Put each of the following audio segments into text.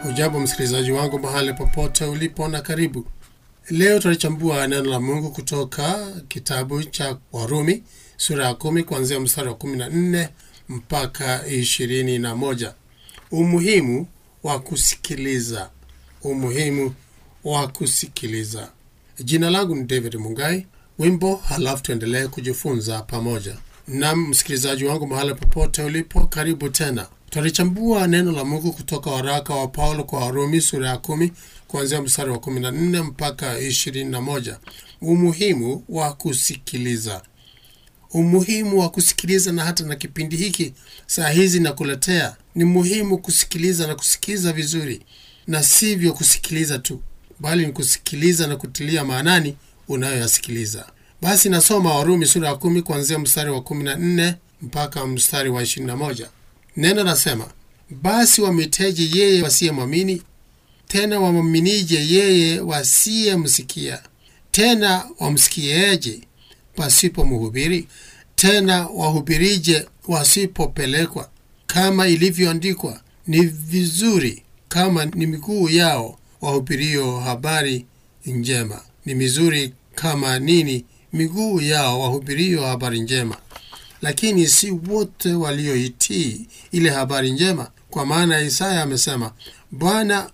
Hujambo msikilizaji wangu mahali popote ulipo na karibu. Leo tutalichambua neno la Mungu kutoka kitabu cha Warumi sura ya kumi kuanzia mstari wa kumi na nne mpaka ishirini na moja. Umuhimu wa kusikiliza. Umuhimu wa kusikiliza. Jina langu ni David Mungai. Wimbo halafu tuendelee kujifunza pamoja. Nam msikilizaji wangu mahali popote ulipo, karibu tena. Tutalichambua neno la Mungu kutoka waraka wa Paulo kwa Warumi sura ya kumi kuanzia mstari wa 14 mpaka 21. Umuhimu wa kusikiliza. Umuhimu wa kusikiliza, na hata na kipindi hiki saa hizi nakuletea, ni muhimu kusikiliza na kusikiliza vizuri, na sivyo kusikiliza tu, bali ni kusikiliza na kutilia maanani unayoyasikiliza. Basi nasoma Warumi sura ya kumi kuanzia mstari wa 14 mpaka mstari wa 21. Neno nasema, basi wamwiteje yeye wasiyemwamini? Tena wamwaminije yeye wasiyemsikia? Tena wamsikieje pasipo mhubiri? Tena wahubirije wasipopelekwa? Kama ilivyoandikwa, ni vizuri kama ni miguu yao wahubirio habari njema, ni mizuri kama nini miguu yao wahubirio habari njema lakini si wote walioitii ile habari njema, kwa maana Isaya amesema, Bwana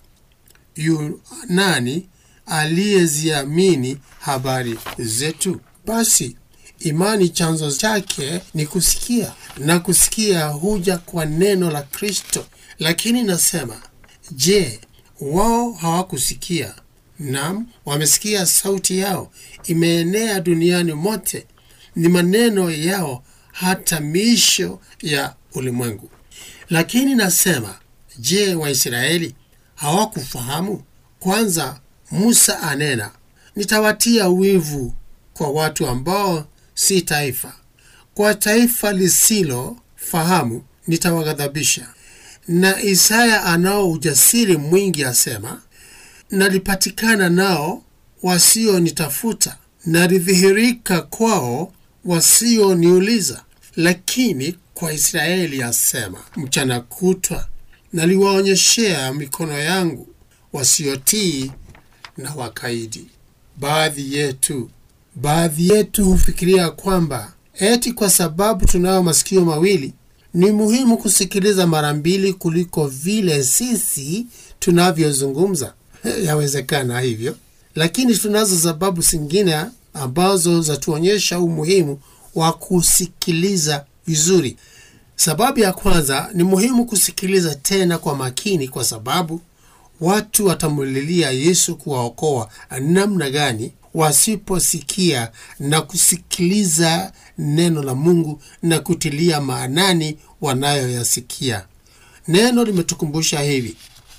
yu nani aliyeziamini habari zetu? Basi imani chanzo chake ni kusikia, na kusikia huja kwa neno la Kristo. Lakini nasema, je, wao hawakusikia? Naam, wamesikia, sauti yao imeenea duniani mote, ni maneno yao hata miisho ya ulimwengu. Lakini nasema, je, Waisraeli hawakufahamu? Kwanza Musa anena, nitawatia wivu kwa watu ambao si taifa, kwa taifa lisilofahamu nitawaghadhabisha. Na Isaya anao ujasiri mwingi, asema, nalipatikana nao wasionitafuta, nalidhihirika kwao wasioniuliza. Lakini kwa Israeli asema, mchana kutwa naliwaonyeshea mikono yangu wasiotii na wakaidi. Baadhi yetu baadhi yetu hufikiria kwamba eti kwa sababu tunayo masikio mawili ni muhimu kusikiliza mara mbili kuliko vile sisi tunavyozungumza. Yawezekana hivyo, lakini tunazo sababu zingine ambazo zatuonyesha umuhimu wa kusikiliza vizuri. Sababu ya kwanza ni muhimu kusikiliza tena kwa makini, kwa sababu watu watamulilia Yesu kuwaokoa namna gani wasiposikia na kusikiliza neno la Mungu na kutilia maanani wanayoyasikia. Neno limetukumbusha hivi: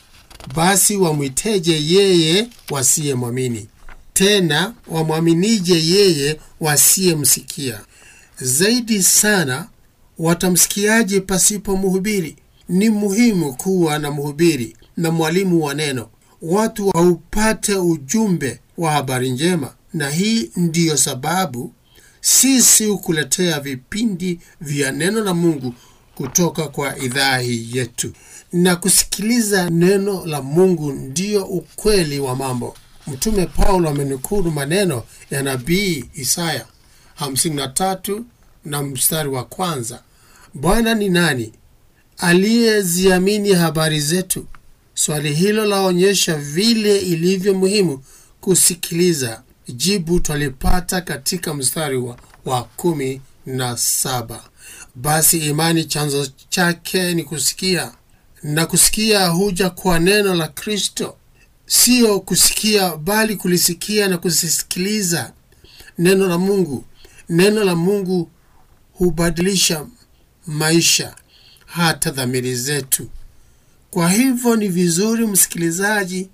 basi wamwiteje yeye wasiyemwamini tena wamwaminije yeye wasiyemsikia? Zaidi sana watamsikiaje pasipo mhubiri? Ni muhimu kuwa na mhubiri na mwalimu wa neno, watu waupate ujumbe wa habari njema. Na hii ndiyo sababu sisi hukuletea vipindi vya neno la Mungu kutoka kwa idhaa hii yetu, na kusikiliza neno la Mungu ndiyo ukweli wa mambo. Mtume Paulo amenukuru maneno ya nabii Isaya 53 na mstari wa kwanza, Bwana ni nani aliyeziamini habari zetu? Swali hilo laonyesha vile ilivyo muhimu kusikiliza. Jibu twalipata katika mstari wa, wa kumi na saba. Basi imani chanzo chake ni kusikia, na kusikia huja kwa neno la Kristo. Siyo kusikia bali kulisikia na kusisikiliza neno la Mungu. Neno la Mungu hubadilisha maisha, hata dhamiri zetu. Kwa hivyo ni vizuri, msikilizaji,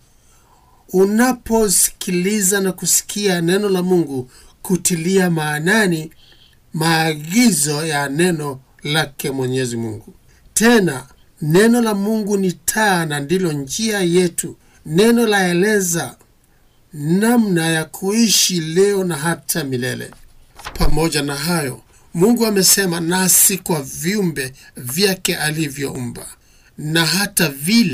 unaposikiliza na kusikia neno la Mungu, kutilia maanani maagizo ya neno lake Mwenyezi Mungu. Tena neno la Mungu ni taa na ndilo njia yetu. Neno laeleza namna ya kuishi leo na hata milele. Pamoja na hayo, Mungu amesema nasi kwa viumbe vyake alivyoumba, na hata vile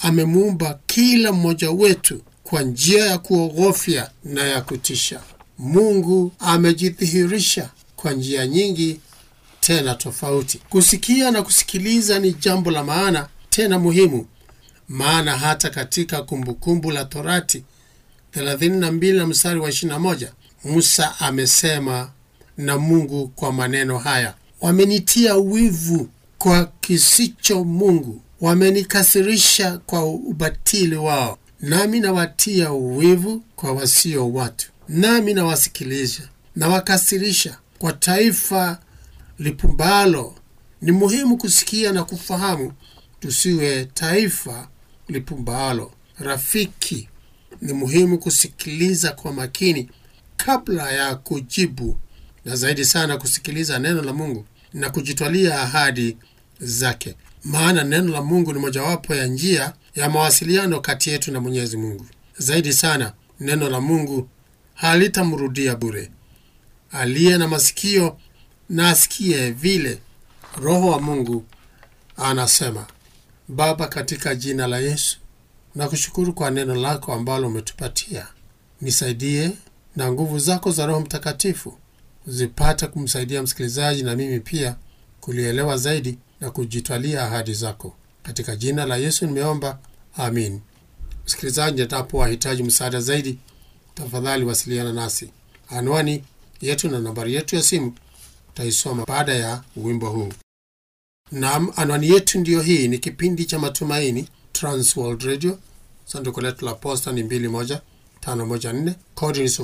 amemuumba kila mmoja wetu kwa njia ya kuogofya na ya kutisha. Mungu amejidhihirisha kwa njia nyingi tena tofauti. Kusikia na kusikiliza ni jambo la maana tena muhimu, maana hata katika Kumbukumbu la Torati 32 na mstari wa 21 Musa amesema na Mungu kwa maneno haya: wamenitia wivu kwa kisicho Mungu, wamenikasirisha kwa ubatili wao, nami nawatia wivu kwa wasio watu, nami nawasikiliza nawakasirisha kwa taifa lipumbalo. Ni muhimu kusikia na kufahamu, tusiwe taifa lipumbalo. Rafiki, ni muhimu kusikiliza kwa makini kabla ya kujibu, na zaidi sana kusikiliza neno la Mungu na kujitwalia ahadi zake, maana neno la Mungu ni mojawapo ya njia ya mawasiliano kati yetu na Mwenyezi Mungu. Zaidi sana, neno la Mungu halitamrudia bure. Aliye na masikio na asikie vile Roho wa Mungu anasema. Baba, katika jina la Yesu nakushukuru kwa neno lako ambalo umetupatia. Nisaidie na nguvu zako za Roho Mtakatifu zipate kumsaidia msikilizaji na mimi pia kulielewa zaidi na kujitwalia ahadi zako. Katika jina la Yesu nimeomba, amin. Msikilizaji, endapo wahitaji msaada zaidi, tafadhali wasiliana nasi. Anwani yetu na nambari yetu ya simu taisoma baada ya wimbo huu. Naam, anwani yetu ndiyo hii. Ni kipindi cha Matumaini, Transworld Radio. Sanduku letu la posta ni 21514 kodi ni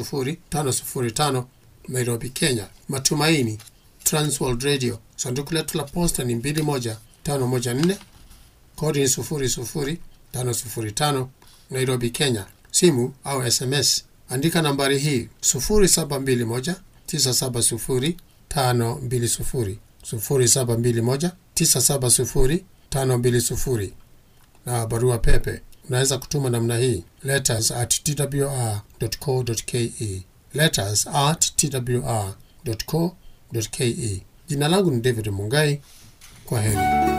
00505 Nairobi, Kenya. Matumaini, Transworld Radio. Sanduku letu la posta ni 21514 kodi ni 00505 Nairobi, Kenya. Simu au SMS andika nambari hii 0721 970 520 0721 970 520 na barua pepe unaweza kutuma namna hii letters at twr.co.ke letters at twr.co.ke. Jina langu ni David Mungai. Kwa heri.